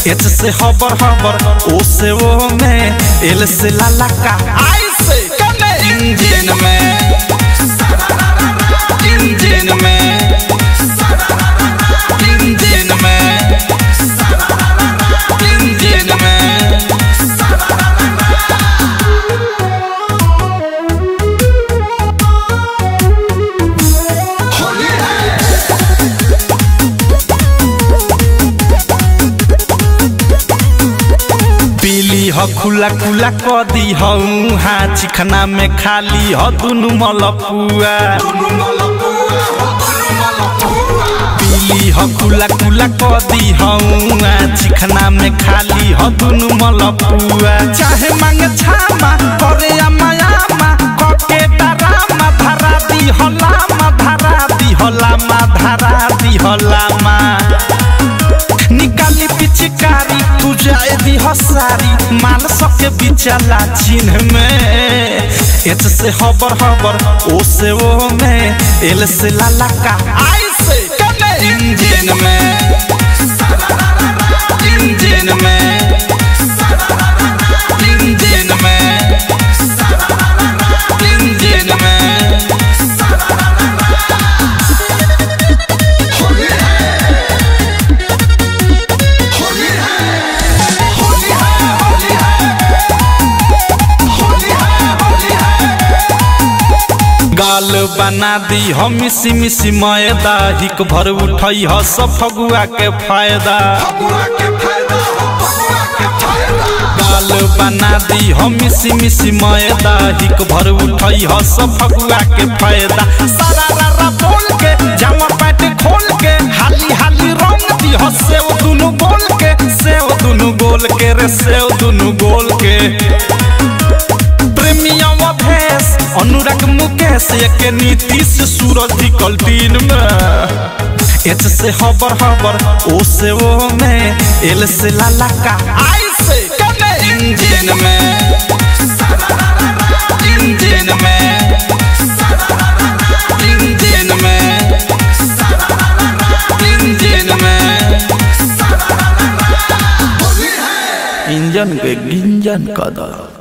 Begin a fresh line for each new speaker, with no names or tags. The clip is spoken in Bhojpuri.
एच से हबर हबर ओ से ओ में एल से लाला का आई से कने इंजन में इंजन में इंजन में इंजन में पीली ह खुला खुला क दी ह उहाँ चिखना में खाली ह दुनु मलपुआ पीली ह खुला खुला क दी ह उहाँ चिखना में खाली ह दुनु मलपुआ चाहे मांगे छामा करे अमायामा कके डरामा धरा दी ह लामा धरा दी ह लामा धरा दी ह लामा निकाली पिचकारी तू जाए दी हसारी माल सके बिचला चिन्ह में एच से हबर हबर ओ से ओ में एल से लाला का आई से कने इंजन में इंजन में इंजन में इंजन में गाल बना दी हम मिसी मिसी मैदा हिक भर उठई ह सब फगुआ के फायदा गाल बना दी हम मिसी मिसी मैदा हिक भर उठई ह सब फगुआ के फायदा सारा रारा बोल के जामा पैंट खोल के हाली हाली रंग दी ह सेव दुनु गोल के सेव दुनु गोल के रे सेव दुनु गोल के प्रेमियम अभेस अनुराग मुकेश के नीतीश सूरज निकल दिन में एच से हबर हबर ओ से ओ में एल से लाला का आई से कने इंजन में इंजन में इंजन में इंजन में इंजन के गिंजन का दर